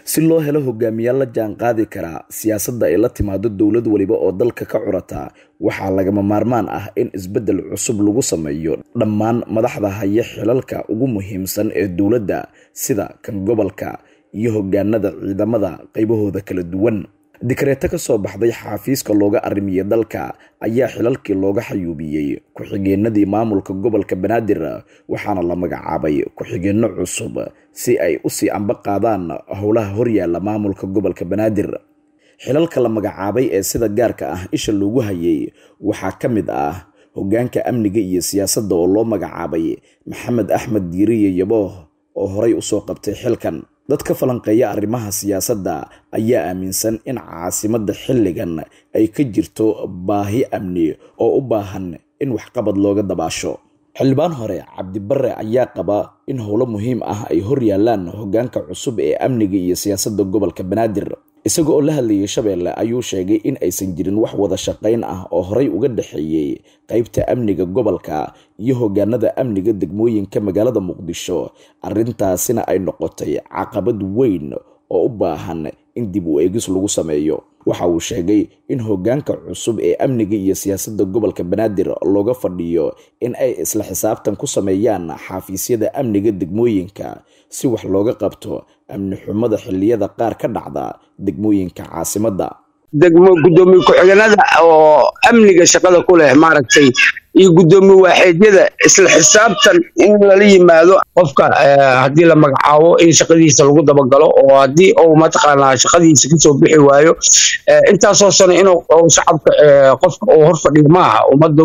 si loo helo hogaamiyaal la jaan qaadi karaa siyaasadda ay la timaado dowlad waliba oo dalka ka curata waxaa lagama maarmaan ah in isbeddel cusub lagu sameeyo dhammaan madaxda haya xilalka ugu muhiimsan ee dowladda sida kan gobolka iyo hogaanada ciidamada qaybahooda kala duwan dikreeto ka soo baxday xaafiiska looga arrimiye dalka ayaa xilalkii looga xayuubiyey ku-xigeenadii maamulka gobolka banaadir waxaana la magacaabay ku-xigeenno cusub si ay usii amba qaadaan howlaha horyaala maamulka gobolka banaadir xilalka la magacaabay ee sida gaarka ah isha loogu hayay waxaa ka mid ah hogaanka amniga iyo siyaasadda oo loo magacaabay maxamed axmed diiriye yabooh oo horay usoo qabtay xilkan dadka falanqeeya arrimaha siyaasadda ayaa aaminsan in caasimadda xilligan ay ka jirto baahi amni oo u baahan in waxqabad looga dabaasho xildhibaan hore cabdibare ayaa qaba in howlo muhiim ah ay hor yaalaan hogaanka cusub ee amniga iyo siyaasadda gobolka banaadir isaga oo la hadlayay shabeelle ayuu sheegay in aysan jirin wax wada shaqayn ah oo horay uga dhexeeyey qaybta amniga gobolka iyo hogaanada amniga degmooyinka magaalada muqdisho arrintaasina ay noqotay caqabad weyn oo u baahan in dib u eegis lagu sameeyo waxa uu sheegay in hogaanka cusub ee amniga iyo siyaasadda gobolka banaadir looga fadhiyo in ay isla xisaabtan ku sameeyaan xafiisyada amniga degmooyinka si wax looga qabto amni xumada xilliyada qaar ka dhacda degmooyinka caasimadda degmo guddoomiye ku-xigeenada oo amniga shaqada ku leh maaragtay iyo guddoomiye waaxeedyada isla xisaabtan in lala yimaado qofka haddii la magacaabo in shaqadiisa lagu dabagalo oo haddii uu mataqaanaa shaqadiisa kasoo bixi waayo intaasoo sano inuu shacabka qofka uu hor fadhiyo maaha ummaddu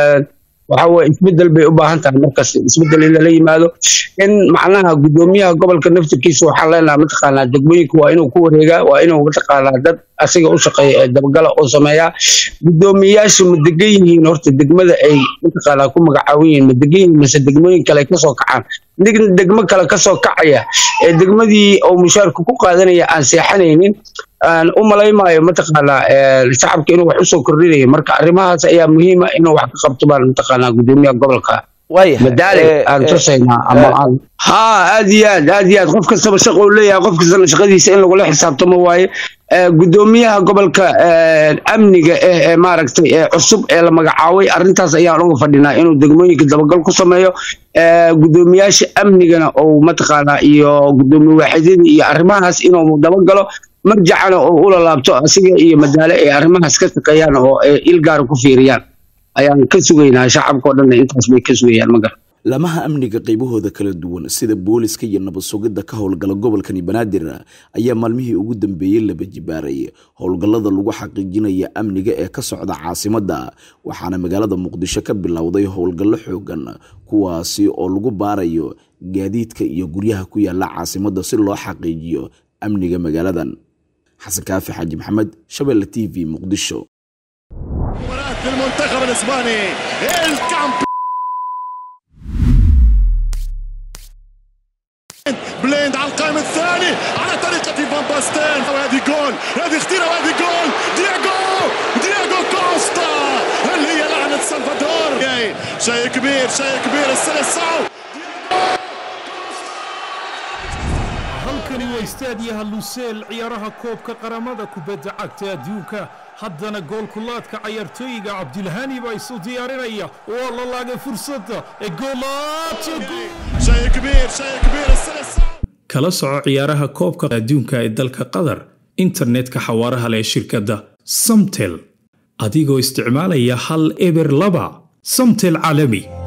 waxa weye isbedel bay u baahan tahay markas isbedel in lala yimaado in macnaha guddoomiyaha gobolka naftirkiisa waxaan leenahay mataqaanaa degmooyinka waa inuu ku wareegaa waa inuu mataqaanaa dad asiga u shaqeeya ee dabagala oo sameeyaa guddoomiyayaasha ma degan yihiin horta degmada ay mataqaanaa ku magacaaban yihiin ma degan yihiin mase degmooyin kale kasoo kacaan degmo kale kasoo kacaya ee degmadii oo mushaarka ku qaadanaya aan seexanaynin aan u malaymaayo mataqaanaa shacabka inuu wax usoo kordhinayo marka arrimahaas ayaa muhiima inuu wax ka qabto baan mataqaanaa guddoomiyaha gobolka madaale aan tusaynaa ama aan ha aad iyo aad aad iyo aad qof kastaba shaqo uu leeyahay qof kastana shaqadiisa in lagula xisaabtamo waaye guddoomiyaha gobolka amniga ee maaragtay ee cusub ee la magacaabay arrintaas ayaan uga fadhinaa inuu degmooyinka dabagal ku sameeyo guddoomiyaasha amnigana ou mataqaanaa iyo guddoomiye waaxidyadii iyo arrimahaas inuu dabagalo marjacana oo ula laabto asiga iyo madaale ay arrimahaas ka shaqeeyaan oo il gaara ku fiiriyaan ayaan ka sugaynaa shacabka o dhanna intaas bay ka sugayaan magar lamaha amniga qaybahooda kala duwan sida booliska iyo nabad sugidda ka howlgala gobolkani banaadir ayaa maalmihii ugu dambeeyey laba jibaaray howlgallada lagu xaqiijinaya amniga ee ka socda caasimadda waxaana magaalada muqdisho ka bilowday howlgallo xoogan kuwaasi oo lagu baarayo gaadiidka iyo guryaha ku yaala caasimadda si loo xaqiijiyo amniga magaaladan xasan kaafi xaaji maxamed shabeelle t v muqdisho المنتخب الاسباني بليند على القائم الثاني على طريقة فان باستين وهذه جول هذه خطيرة وهذه جول دياغو دياغو كوستا اللي هي لعنة سلفادور شيء كبير شيء كبير السلسعو halkani waa istaadiyaha luseel ciyaaraha koobka qaramada kubadda cagta adduunka haddana goolkulaadka cayaartooyiga cabdilhani baa isu diyaarinaya waa la laagay fursadda ee kala soco ciyaaraha koobka adduunka ee dalka qatar internetka xawaaraha leh shirkadda samtel adigoo isticmaalaya hal eber laba samtel caalami